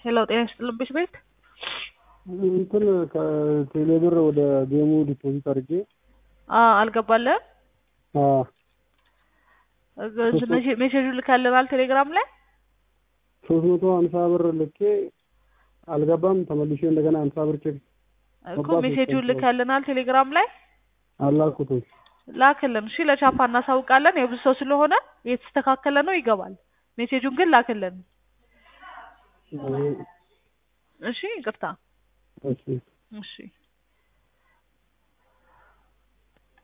ሄሎ ጤና ይስጥልኝ ቤት ቤት እንትን ከቴሌብር ወደ ጌሙ ዲፖዚት አድርጌ አልገባልህም? ሜሴጁ ልካልናል ቴሌግራም ላይ ሶስት መቶ ሀምሳ ብር ልኬ አልገባም። ተመልሼ እንደገና ሀምሳ ብር ቼክ እኮ ሜሴጁን ልካልናል ቴሌግራም ላይ አላልኩትም። ላክልን። እሺ ለቻፓ እናሳውቃለን። የብዙ ሰው ስለሆነ የተስተካከለ ነው ይገባል። ሜሴጁን ግን ላክልን። እሺ ይቅርታ። እሺ እሺ